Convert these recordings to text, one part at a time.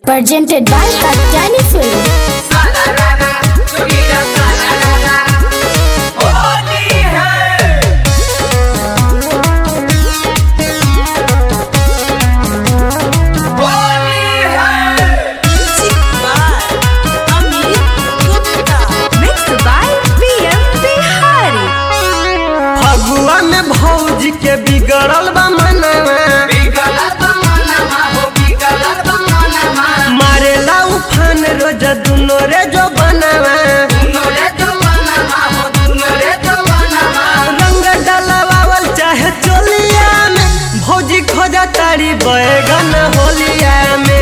presented by Katyani Film. Mixed by PM Bihari. Phagua में भौजी के बिगड़ल बा मनवा मारेला उफान रोज दुनो रे जो बनवा रंग डलवावल चाहे चोलिया में भौजी खोजा तारी बैगन होलिया में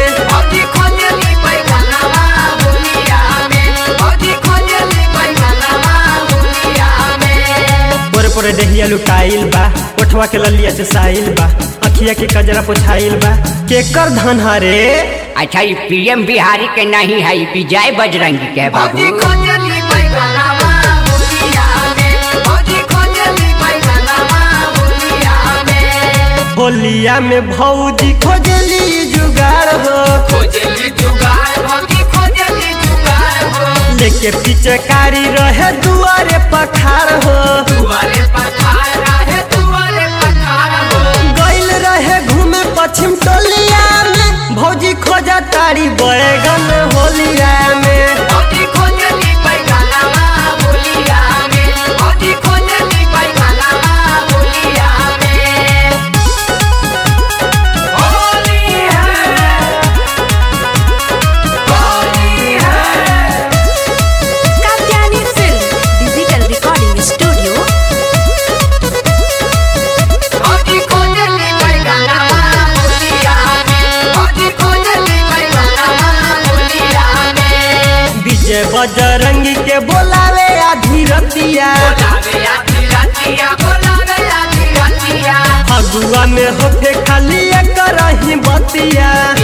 पोरे पोरे डेहिया लुटाइल बा ओठवा के ललिया से साइल बा अखिया के कजरा पोछाइल बा केकर धन हरे अच्छा ये पीएम बिहारी के नहीं है ये विजय बजरंगी के बाबू होलिया में भौजी खोजली जुगाड़ हो लेके पीछे कारी रहे दुआरे पखार हो गइल रहे घूमे पश्चिम टोलिया में भौजी खोजा तारी बैगन होलिया में Katyani Film. Digital Recording Studio. विजय बजरंगी के बोलावे आधी रतिया फगुआ में होके खाली एक रही बतिया